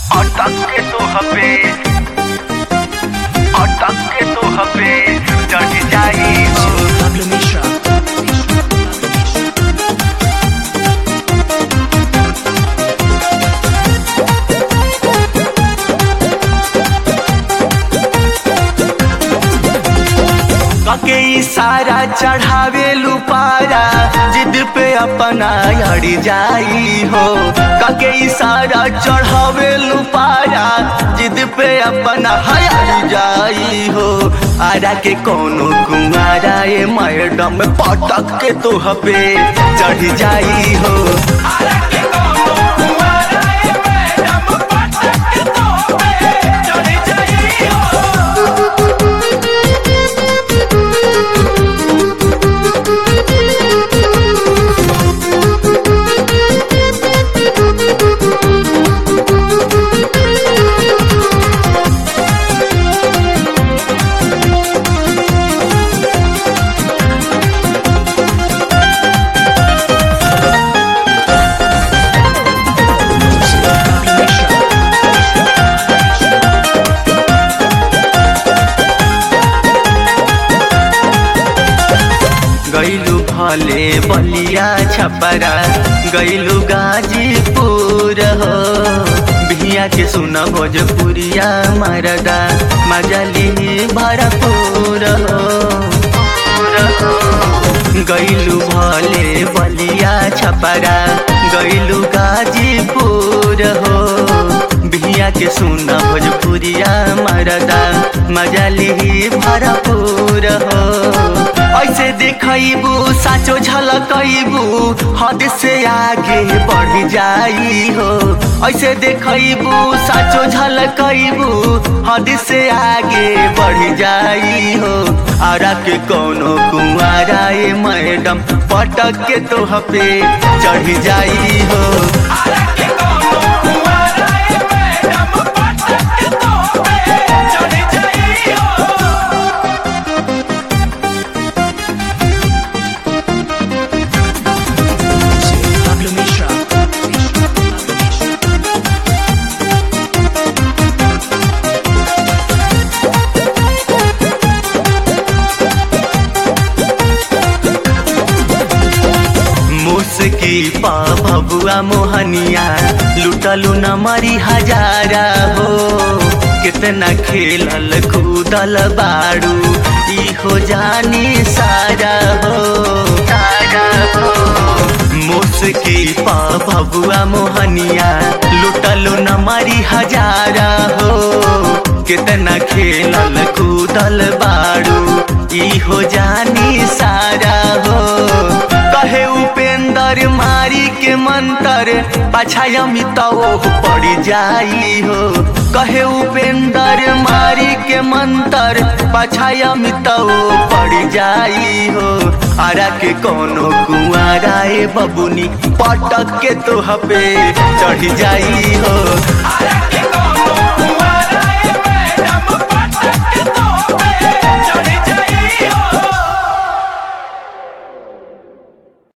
अटक के तो हबे अटक के तो हबे चढ़ जाई हो Pablo Mishra. कके इशारा चढ़ावे लुपारा जिद पे अपना अड़ जाई हो कके इशारा चढ़ावे लुपारा जिद पे अपना हड़ जाई हो आरा के कोनो कुमारा ए मैडम पटक के तो हबे चढ़ जाई हो आरा के कोनो कुंवारा ए मैडम पटक के तो हबे चढ़ जाई हो Pablo Mishra. गैलू भले बलिया छपरा गैलू गाजीपुर हो बिहिया के सुन भोजपुरिया मरदा मजली भरपूर हो गैलू भले बलिया छपरा गैलू गाजीपुर हो बिहिया के सुन भोजपुरिया मरदा मजली भरपूर हो ऐसे देखबू साचो झलकबू हद से आगे बढ़ जाई हो ऐसे देखबू साचो झलकबू हद से आगे बढ़ जाई हो आरा के कोनो कुआरा ए मैडम पटक के तो हपे चढ़ जाई हो आरा के कोनो कुआरा ए मैडम पटक के तो हपे चढ़ जाई हो Pablo Mishra. मुस्की पा भबुआ मोहनिया लुटलू न मरी हजारा हो कितना खेलल कूदल बाड़ू ई हो जानी सारा हो सारा हो मुस्की पा भबुआ मोहनिया लुटलू न मरी हजारा हो कितना खेलल कूदल बाड़ू ई हो जानी सारा हो कहे उपेंद्र मारी के मंतर पछायमी तो पड़ जाई हो कहे उपेंद्र मारी के मंतर पछायमी तो पड़ जाई हो आरा के कोनो कुआरा ए बबुनी पटक के तो हपे चढ़ जाई हो आरा के